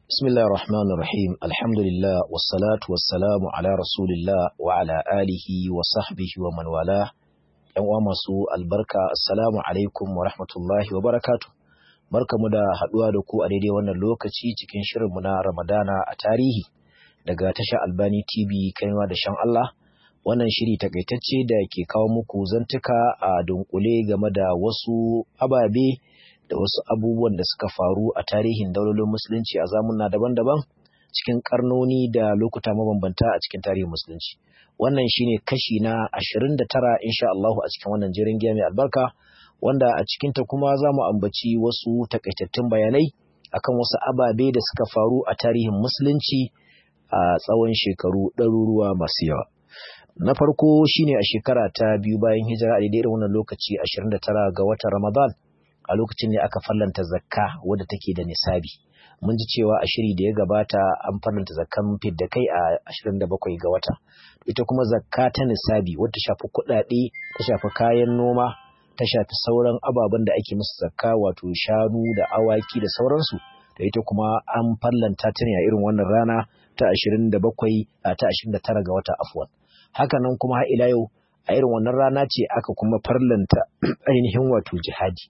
بسم الله الرحمن الرحيم الحمد لله والصلاة والسلام على رسول الله وعلى آله وصحبه ومن والاه ‘yan masu albarka assalamu alaikum wa rahmatullahi wa barakatu barkamu da haɗuwa da ku a daidai wannan lokaci cikin shirinmu na ramadana a tarihi daga tasha albani tv kaiwa da shan Allah wannan shiri takaitacce da ke kawo muku zantuka a dunkule game da wasu ababe da wasu abubuwan da suka faru a tarihin daulolin musulunci a zamuna daban-daban cikin karnoni da lokuta mabambanta a cikin tarihin musulunci wannan shine kashi na 29 insha Allah a cikin wannan jirin giya mai albarka wanda a cikin ta kuma za mu ambaci wasu takaitattun bayanai akan wasu ababe da suka faru a tarihin musulunci a tsawon shekaru ɗaruruwa masu yawa na farko shine a shekara ta biyu bayan hijira a daidai wannan lokaci 29 ga watan Ramadan a lokacin ne aka fallanta zakka wadda take da nisabi mun ji cewa a shiri da ya gabata an fallanta zakkan fidda kai a 27 ga wata ita kuma zakka ta nisabi wadda shafi kuɗaɗe ta shafi kayan noma ta shafi sauran ababen da ake musu zakka wato shanu da awaki da sauransu da ita kuma an fallanta ta ne a irin wannan rana ta 27 a ta 29 ga wata afwan haka nan kuma har ila yau a irin wannan rana ce aka kuma farlanta ainihin wato jihadi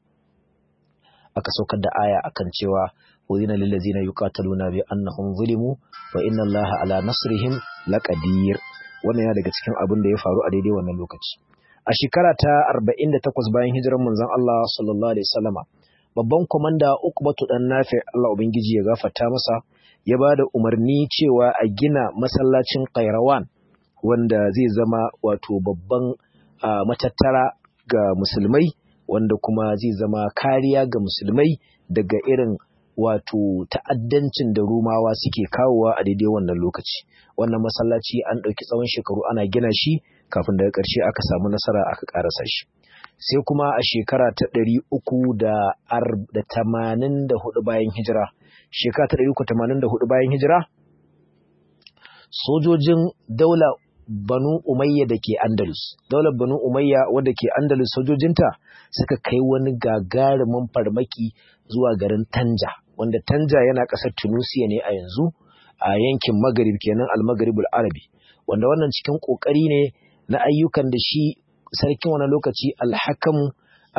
aka saukar da aya akan cewa udhina lil ladzina yuqataluna bi annahum zulimu wa inna allaha ala nasrihim laqadir wannan yana daga cikin abin da ya faru a daidai wannan lokaci a shekara ta 48 bayan hijirar manzon Allah sallallahu alaihi wasallama babban komanda Uqbatu dan Nafi Allah ubangiji ya gafarta masa ya ba da umarni cewa a gina masallacin Qairawan wanda zai zama wato babban matattara ga musulmai wanda kuma zai zama kariya ga musulmai daga irin wato ta'addancin da rumawa suke kawowa a daidai wannan lokaci wannan masallaci an ɗauki tsawon shekaru ana gina shi kafin daga ƙarshe aka samu nasara aka ƙarasa shi sai kuma a shekara ta ɗari uku da tamanin da hudu bayan hijira shekara ta ɗari uku tamanin da hudu bayan hijira sojojin daula Banu Umayya da ke Andalus. Daular Banu Umayya wadda ke Andalus sojojinta suka kai wani gagarumin farmaki zuwa garin Tanja, wanda Tanja yana ƙasar Tunusiya ne a yanzu a yankin Maghrib kenan al-Maghribul Arabi. Wanda wannan cikin ƙoƙari ne na ayyukan da shi sarkin wani lokaci al-Hakam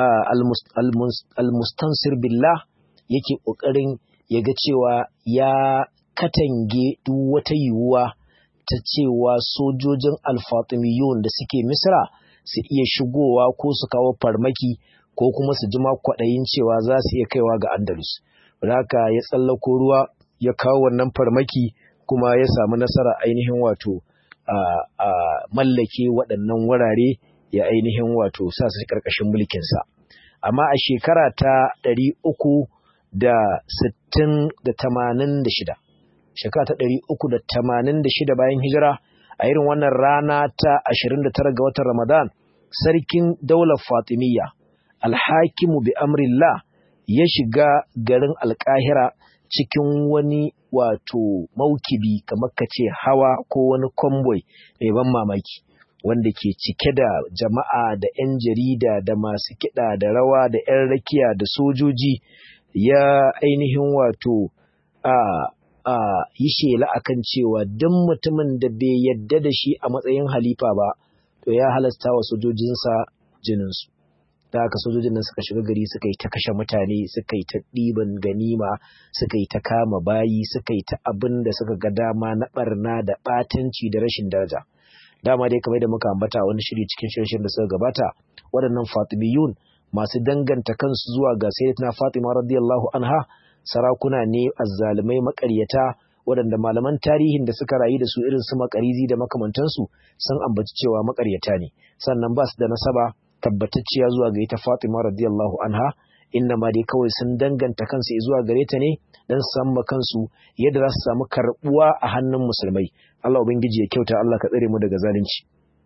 al-Mustansir billah yake ƙoƙarin ya ga cewa ya katange duk wata yiwuwa ta cewa sojojin alfatimiyun da suke misra su iya shigowa ko su kawo farmaki ko kuma su jima kwaɗayin cewa za su iya kaiwa ga andalus haka ya tsallako ruwa ya kawo wannan farmaki kuma ya samu nasara ainihin wato a mallake waɗannan wurare ya ainihin wato sa su ƙarƙashin mulkinsa amma a shekara ta ɗari uku da sittin da tamanin da shida shekara ta ɗari uku da tamanin da shida bayan hijira a irin wannan rana ta ashirin da tara ga watan Ramadan sarkin daular Fatimiyya alhakimu bi amrillah ya shiga garin alkahira cikin wani wato maukibi kamar ka ce hawa ko wani convoy mai ban mamaki wanda ke cike da jama'a da 'yan jarida da masu kiɗa da rawa da 'yan rakiya da sojoji ya ainihin wato a a yi shela akan cewa duk mutumin da bai yadda da shi a matsayin halifa ba to ya halasta wa sojojinsa jininsu da haka sojojin nan suka shiga gari suka yi ta kashe mutane suka yi ta ɗiban ganima suka yi ta kama bayi suka yi ta abin da suka ga dama na ɓarna da ɓatanci da rashin daraja dama dai kamar da muka ambata wani shiri cikin shirin da suka gabata waɗannan fatimiyun masu danganta kansu zuwa ga sayyidatina fatima radiyallahu anha sarakuna ne azzalumai makaryata waɗanda malaman tarihin da suka rayu da su irin su makarizi da makamantansu sun ambaci cewa makaryata ne sannan ba su da nasaba tabbatacciya zuwa ga ita Fatima radiyallahu anha inna ma dai kawai sun danganta kansu zuwa gare ta ne dan su samu kansu yadda za su samu karbuwa a hannun musulmai Allah ubangiji ya kyauta Allah ka tsare mu daga zalunci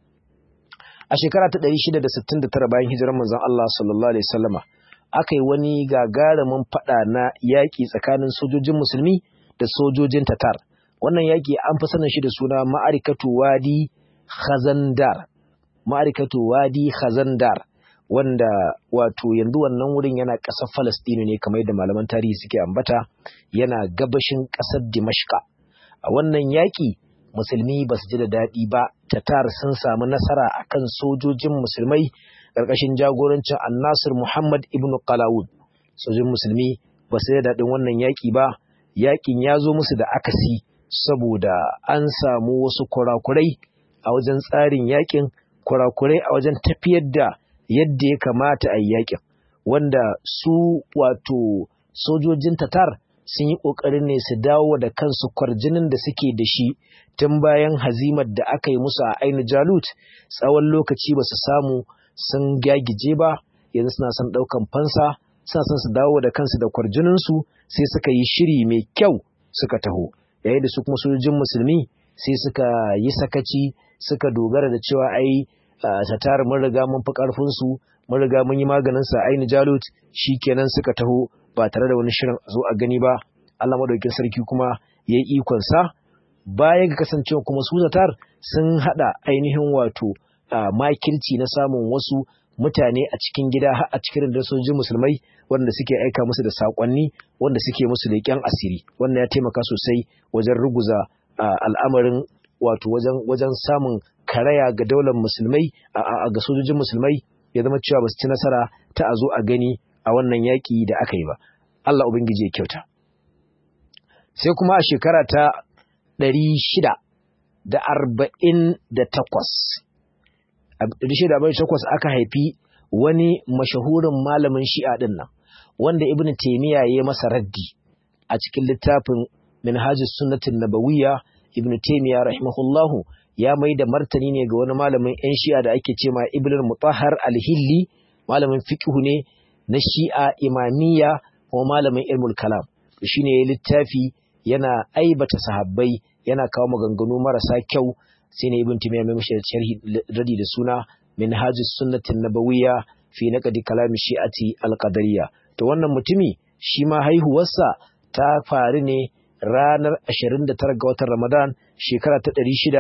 a shekara ta 669 bayan hijirar manzon Allah sallallahu alaihi wasallama aka yi wani gagarumin fada na yaƙi tsakanin sojojin musulmi da sojojin tatar wannan yaƙi an fi sanin shi da suna ma'arikatu wadi khazandar ma'arikatu wadi khazandar wanda wato yanzu wannan wurin yana ƙasar Falastinu ne kamar yadda malaman tarihi suke ambata yana gabashin ƙasar Dimashka a wannan yaƙi musulmi ba su ji da daɗi ba tatar sun samu nasara akan sojojin musulmai ƙarƙashin jagorancin annasir Muhammad ibn Qalawud sojojin musulmi ba su da daɗin wannan yaƙi ba yaƙin ya zo musu da akasi saboda an samu wasu kurakurai a wajen tsarin yaƙin kurakurai a wajen tafiyar da yadda ya kamata a yi yaƙin wanda su wato sojojin tatar sun yi ƙoƙarin ne su dawo da kansu kwarjinin da suke da shi tun bayan hazimar da aka yi musu a aini jalut tsawon lokaci ba su samu sun gyagije ba yanzu suna son ɗaukan fansa suna son su dawo da kansu da kwarjininsu sai suka yi shiri mai kyau suka taho yayin da su kuma sojojin musulmi sai suka yi sakaci suka dogara da cewa ai tatar mun riga mun fi ƙarfinsu mun riga mun yi maganin sa aini jalut kenan suka taho ba tare da wani shirin zo a gani ba Allah madaukakin sarki kuma ya yi ikon sa bayan ga kasancewa kuma su zatar sun hada ainihin wato makirci na samun wasu mutane a cikin gida har a cikin da sojojin musulmai wanda suke aika musu da sakonni wanda suke musu leƙen asiri wannan ya taimaka sosai wajen ruguza al'amarin wato wajen wajen samun karaya ga daular musulmai ga sojojin musulmai ya zama cewa ba su ci nasara ta a zo a gani a wannan yaƙi da aka yi ba Allah ubangiji ya kyauta sai kuma a shekara ta ɗari shida da arba'in da takwas takwas aka haifi wani mashahurin malamin shi'a ɗin nan wanda ibn taimiyya ya masa raddi a cikin littafin minhajus sunnatin nabawiyya ibn taimiyya rahimahullahu ya mai da martani ne ga wani malamin yan shi'a da ake ce ma ibn mutahhar al-hilli malamin fiqh ne na shi'a imamiyya kuma malamin ilmul kalam shine ya littafi yana aibata sahabbai yana kawo maganganu marasa kyau sai ne ibn timiya mai mashi sharhi radi da suna minhajus sunnatin nabawiyya fi naqdi kalami shi'ati al-qadariyya to wannan mutumi shi ma haihuwarsa ta faru ne ranar 29 ga watan Ramadan shekara ta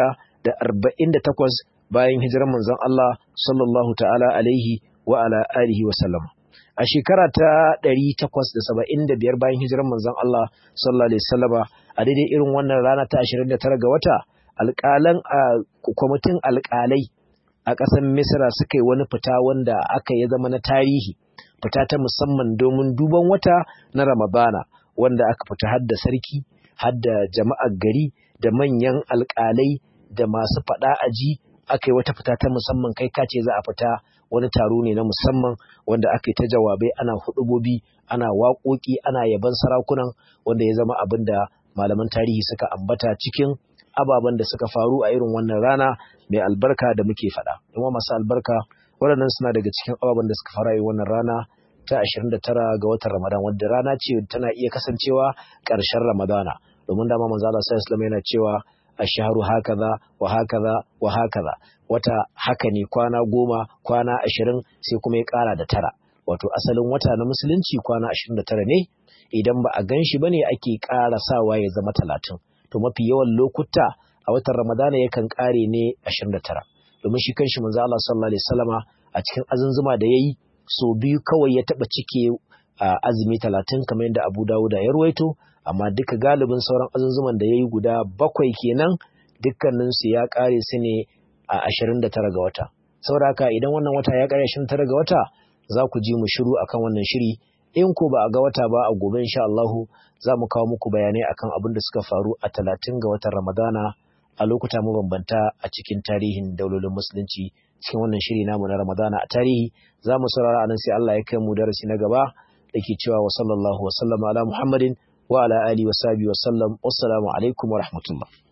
648 bayan hijirar manzon Allah sallallahu ta'ala alaihi wa ala alihi wa sallam a shekara ta 875 bayan hijirar manzon Allah sallallahu alaihi wasallama a daidai irin wannan rana ta 29 ga wata alƙalan a kwamitin alƙalai a ƙasar Misra suka yi wani fita wanda aka ya zama na tarihi fita ta musamman domin duban wata na Ramadana wanda aka fita har da sarki har da jama'ar gari da manyan alƙalai da masu faɗa aji aka yi wata fita ta musamman kai kace za a fita wani taro ne na musamman wanda aka yi ta jawabai ana hudubobi ana waƙoƙi ana yaban sarakunan wanda ya zama abin da malaman tarihi suka ambata cikin ababen da suka faru a irin wannan rana mai albarka da muke faɗa. Yawan masu albarka waɗannan suna daga cikin ababen da suka faru a wannan rana ta 29 ga watan Ramadan wadda rana ce tana iya kasancewa ƙarshen Ramadana domin dama manzo Allah sallallahu alaihi yana cewa ashharu hakaza wa hakaza wa hakaza wata haka ne kwana goma kwana ashirin sai kuma ya ƙara da tara wato asalin wata na musulunci kwana ashirin da tara ne idan ba a gan shi ba ne ake ƙara sawa ya zama talatin to mafi yawan lokuta a watan ramadana yakan ƙare ne ashirin da tara domin shi kanshi manzo Allah sallallahu alaihi wasallama a cikin azunzuma da yayi so biyu kawai ya taɓa cike a azumi talatin kamar yadda Abu Dawuda ya ruwaito amma duka galibin sauran azunzuman da yayi guda bakwai kenan dukkaninsu ya ƙare su ne a ashirin da tara ga wata saboda haka idan wannan wata ya ƙare ashirin tara ga wata za ku ji mu shiru akan wannan shiri in ko ba a ga wata ba a gobe insha Allahu za mu kawo muku bayanai akan abin da suka faru a talatin ga watan Ramadana a lokuta mabambanta a cikin tarihin daulolin musulunci cikin wannan shiri namu na Ramadana a tarihi za mu saurara anan sai Allah ya kai mu darasi na gaba da ke cewa wa sallallahu wa sallama ala Muhammadin wa ala alihi wa sahbihi wa sallam wassalamu alaikum wa rahmatullah